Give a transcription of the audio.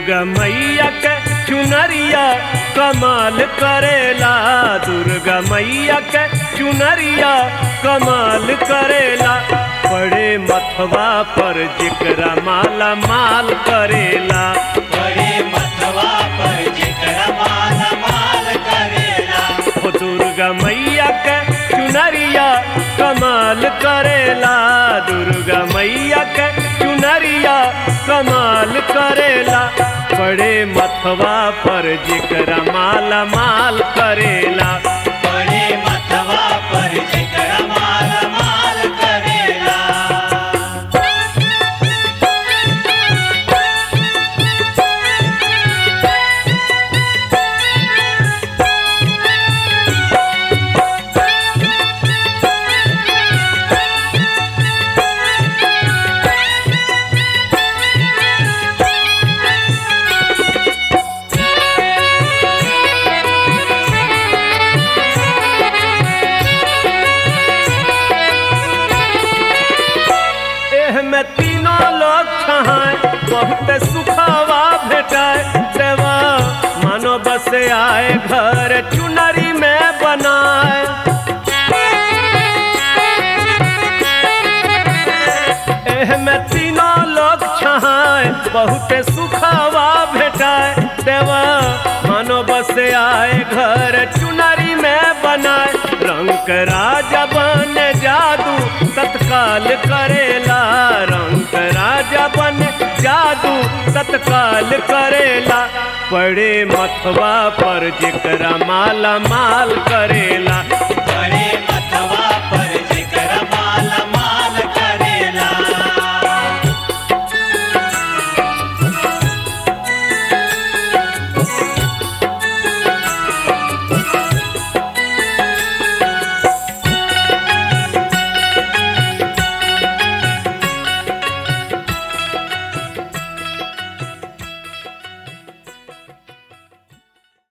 दुर्गा मैया के चुनरिया कमाल करेला दुर्गा मैया के चुनरिया कमाल करेला बड़े मथवा पर जिकरा माला माल करेला बड़े मतवा पर जिक्र माला माल करेला ओ दुर्गा मैया के चुनरिया कमाल करेला दुर्गा मैया के चुनरिया कमाल करेला बड़े मथवा पर जिकरा माला माल करेला बड़े मतवा पर जिक्र माला माल करेला एह में तीनों लोग छहाए बहुत सुखावा भेटाए देवा मानो बस आए घर चुनरी में बनाए एह में तीनों लोग छहाए बहुत सुखावा भेटाए देवा मानो बस आए घर चुनरी में बनाए रंग राजा बन जादू तत्काल करेला रंग राजा बन जादू तत्काल करेला बड़े मथवा पर जिकरा माला माल करेला